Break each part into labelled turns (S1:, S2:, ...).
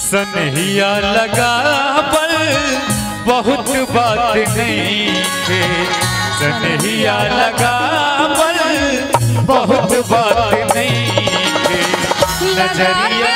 S1: सनहिया लगा पर बहुत बात नहीं थे सनहिया लगा पर बहुत बात नहीं थे नजरिया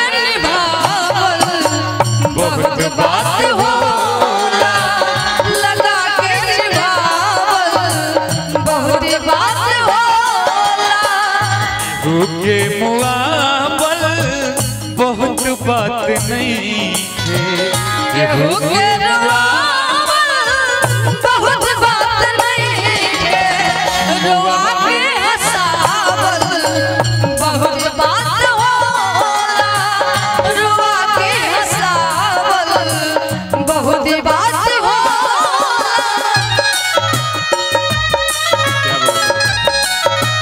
S1: बहुत बात
S2: होला लगा के निभावल बहुत बात होला
S1: के मुआबल बहुत बात नहीं थे
S2: केहू के रुआवल बहुत बात नहीं है रुआ के हंसावल बहुत बात होला रुआ के हंसावल बहुत बात होला
S1: क्या बोलते?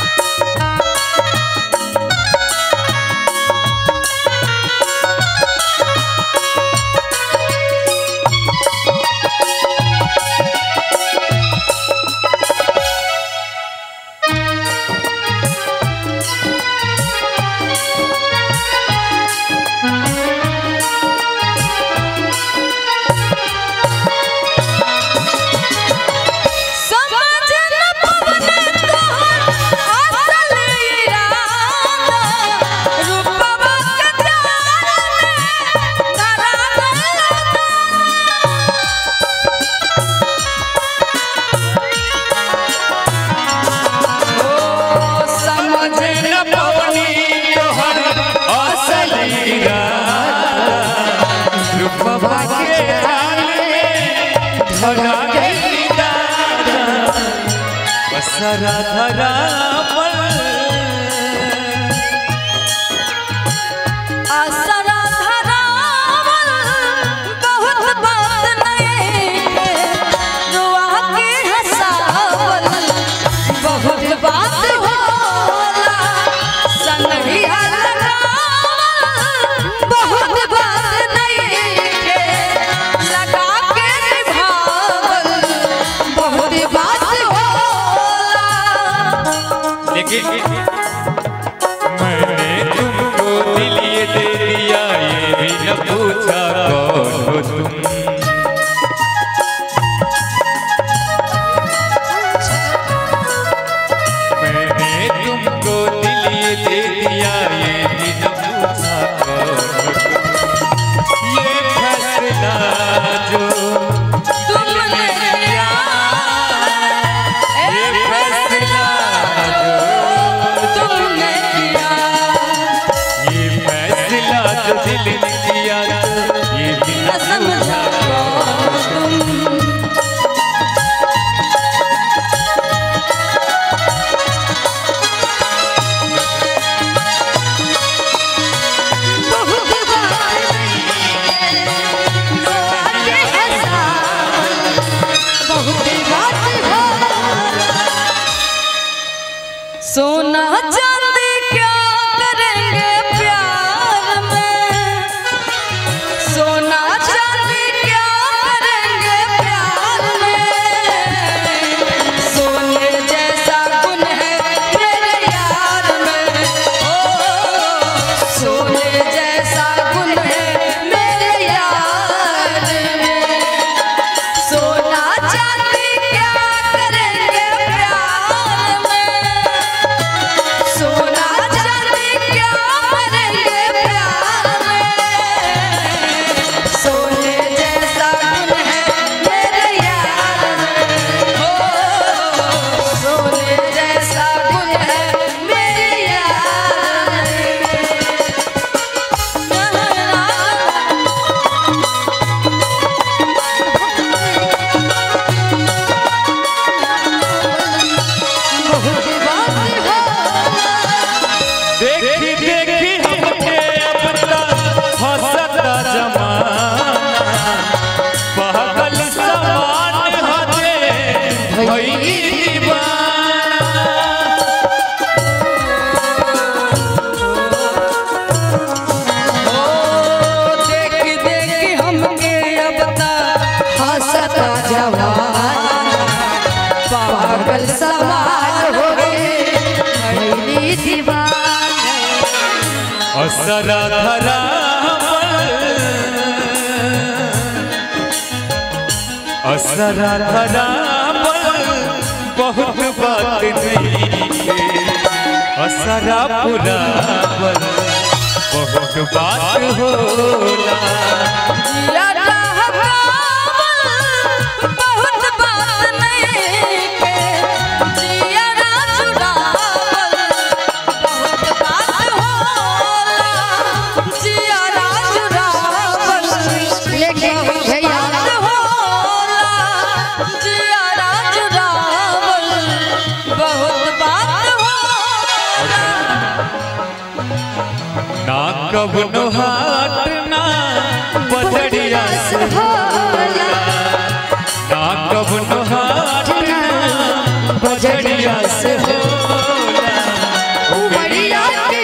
S2: समझ न पवने तोहर असल इरादा रूपवा के जाने धरा गइल ओ समझ
S1: न पवनी तोहर असल इरादा रूपवा के जाल में धरा गई दादा असरा धरा पर
S2: असरा धरावल बहुत बात नहीं है रुआ के हंसावल बहुत बात होला संगिया लगावल बहुत बात नहीं है लगा के निभावल बहुत बात होला
S1: लेकिन मैंने तुमको दिल ये दे दिया ये भी न पूछा कौन हो तुम मैंने तुमको दिल ये दे दिया ये भी न पूछा कौन हो तुम ये फैसला जो
S2: तुमने किया
S1: ये फैसला जो
S2: तुमने किया
S1: ये फैसला जो दिल ने किया ये भी न
S2: न समझा तुम बहुत बात रोआके हंसा बहुत बात हो सोना चांदी क्या करेंगे प्यार में सोना चांदी क्या करेंगे प्यार में सोने जैसा गुण है मेरे यार में ओ सोने जैसा गुण है मेरे यार में सोना चांदी क्या करेंगे प्यार में सोना चांदी क्या करेंगे प्यार में सोने जैसा गुण है मेरे यार में हो सोने जैसा गुण है मेरे यार में बहुत बात है
S1: देखी देखी हमके अब तक हंसता जमाना पागल समान हजे भई दीवाना
S2: ओ देख देख हमके अब तक हंसता जवान पागल सवार हो गए भैली दीवान
S1: असरा धरा पर असरा धरावल बहुत बात नहीं के असरा पुरावल बहुत बात होला
S2: जिया रहबावल बहुत बात नहीं के जिया राजुरावल बहुत बात होला जिया राजुरावल
S3: लेकिन भैया
S2: होला जिया राजुरावल बहुत बात होला
S1: ना कबनो हाट ना बजड़िया से
S3: होला
S1: ना कबनो हाट ना बजड़िया से होला
S3: उमरिया के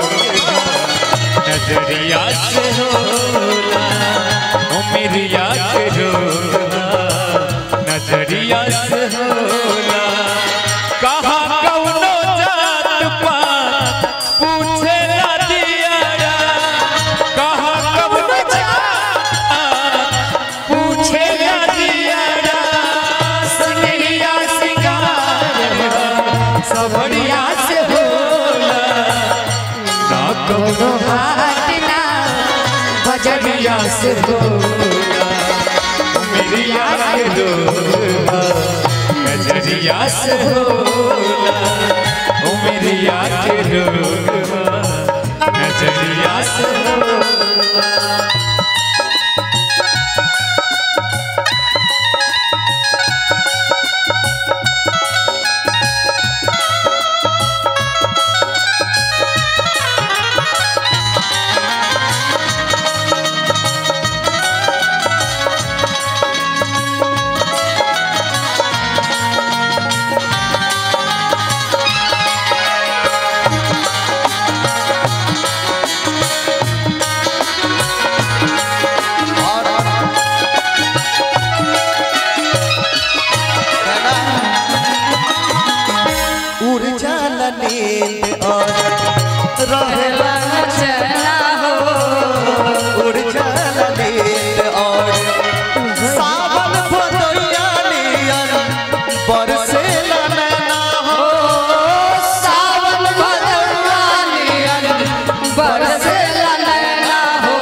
S1: नजरिया से होला उमरिया के होला नजरिया से होला कहा कौनो जात पात पूछे ना दियारा कहा कौनो जात पूछे ना दियारा सनहिया सिंगार सबरिया से होला ना कौनो
S3: हाटना बजरिया से
S1: होला मेरिया के डोला नजरिया से होला ओ मेरिया के डोला नजरिया से होला
S4: उड़ जाला नींद और रहेला
S2: चला हो
S4: उड़ जाला नींद और सावन भदोइया नियन बरसेला नैना हो
S2: सावन भदवानियन बरसेला नैना हो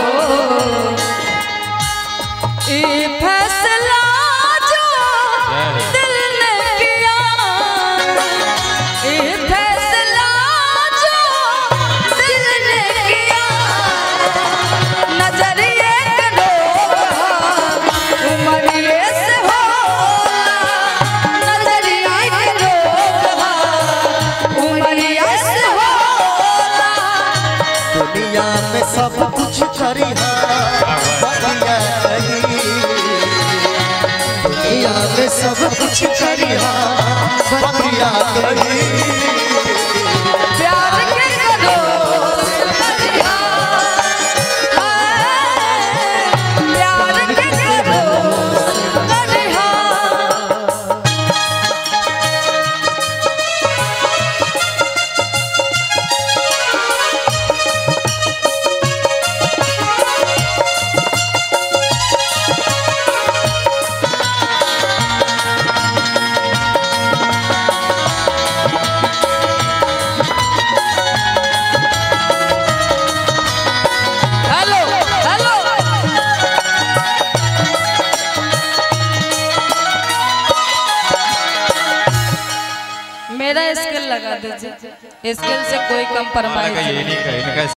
S2: ई फैसला जो दिल ने किया ई फैसला जो दिल ने किया नजरिए करो उमरिए से होला नजरिए करो उमरिए से होला
S4: दुनिया में सब कुछ करिहा बतिया नहीं दुनिया में सब कुछ करिहा बतिया नहीं
S2: प्यार के करो करिहा प्यार के करो करिहा हेलो हेलो मेरा स्किल लगा दीजिए स्किल से कोई कंप्रोमाइज
S1: ये नहीं कहे